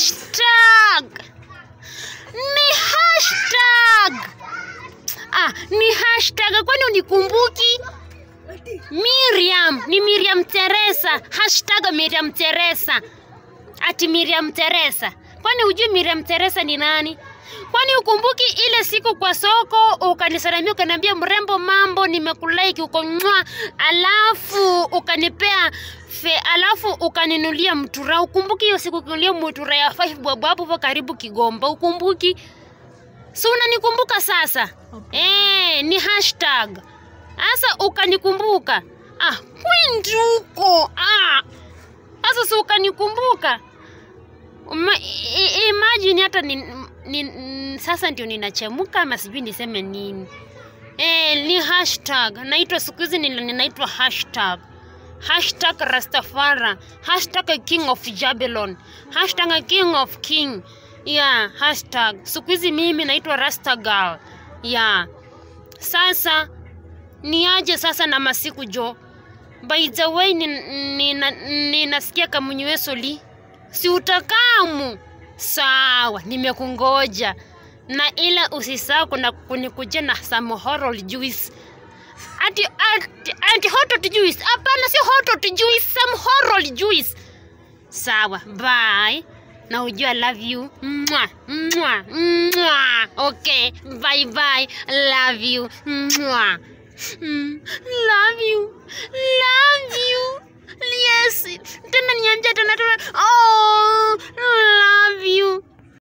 hashtag ni hashtag ah, ni hashtag kwani unikumbuki Miriam ni Miriam Teresa hashtag Miriam Teresa ati Miriam Teresa kwani hujui Miriam Teresa ni nani kwani ukumbuki ile siku kwa soko ukanisalamia ukaniambia mrembo mambo nimekulike uko mwa alafu ukanipea fe alafu ukaninulia mtura ukumbuki hiyo siku kunulia mtura ya 5 bob hapo hapo karibu Kigomba ukumbuki si unanikumbuka sasa eh ni hashtag sasa ukanikumbuka ah kwinduko ah sasa si ukanikumbuka Uma, i, i- imagine hata ni, ni, n- sasa ndio ninachemuka ama sijui niseme nini e, ni hashtag naitwa siku hizi nina- ninaitwa hashtag hashtag rastafara hashtag king of jabelon hashtag king of king yeah hashtag siku hizi mimi naitwa rastagal yeah sasa niaje sasa na masiku jo by the way ninasikia ni, ni, ninasikia kamunyuesoli si utakamu sawa nimekungoja na ila usisahau kuna kunikujia na some horror juice ati, ati, ati hot juice hapana si hot juice some horror juice sawa bye na ujua love you Mwah, mwah, mwah. okay bye bye love you Mwah. Mm, love you love you yes tena niambia tena tena oh love you